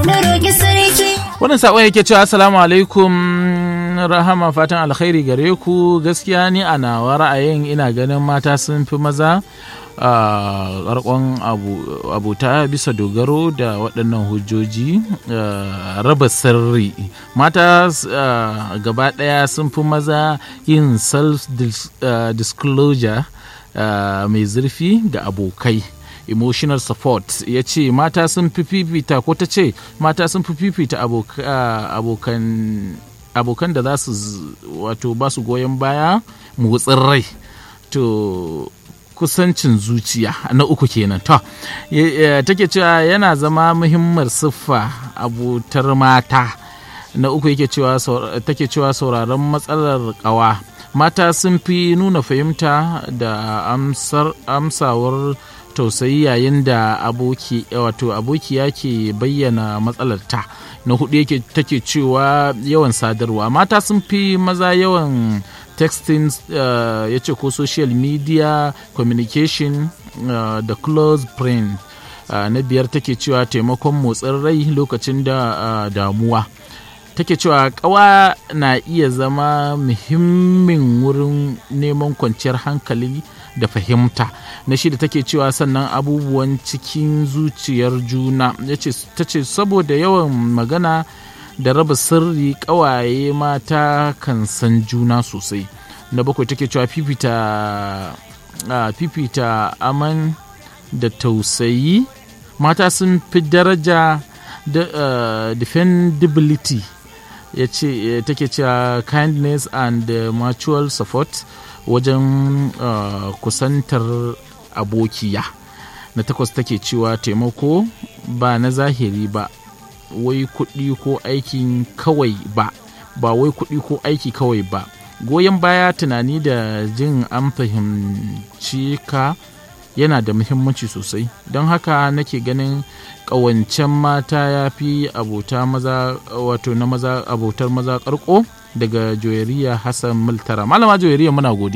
wannan saƙon yake cewa assalamu alaikum rahama fatan alkhairi gare ku gaskiya ni a nawa ra'ayin ina ganin mata sun fi maza ƙarƙon abuta bisa dogaro da waɗannan hujjoji raba sirri mata gaba ɗaya sun fi maza yin self-disclosure mai zurfi ga abokai emotional support ya ce mata sun fi fifita ko ta ce mata sun fi fifita abokan abokan da za su wato ba su goyon baya motsin rai to kusancin zuciya na uku kenan to take cewa yana zama muhimmar siffa abutar mata na uku yake cewa take cewa sauraron matsalar kawa mata sun fi nuna fahimta da amsawar tausayi yayin da aboki wato abokiya ke bayyana matsalarta na hudu yake take cewa yawan sadarwa mata sun fi maza yawan texting uh, ya ce ko social media communication uh, da close friend uh, na biyar take cewa taimakon motsin rai lokacin da uh, damuwa take cewa kawa na iya zama muhimmin wurin neman kwanciyar hankali da fahimta na shida take cewa sannan abubuwan cikin zuciyar juna ta ce saboda yawan magana da raba sirri kawaye mata kan san juna sosai na bakwai take cewa fifita fifita aman da tausayi mata sun fi daraja da defendability ya ce take cewa kindness and mutual support wajen uh, kusantar abokiya na takwas take cewa taimako ba na zahiri ba wai kuɗi ko aikin kawai ba ba wai kuɗi ko aiki kawai ba goyon baya tunani da jin an fahimci ka yana da muhimmanci sosai don haka nake ganin ƙawancen mata ya fi abota maza wato na maza abotar maza ƙarƙo daga joyariya hassan multara malama joyariya muna godiya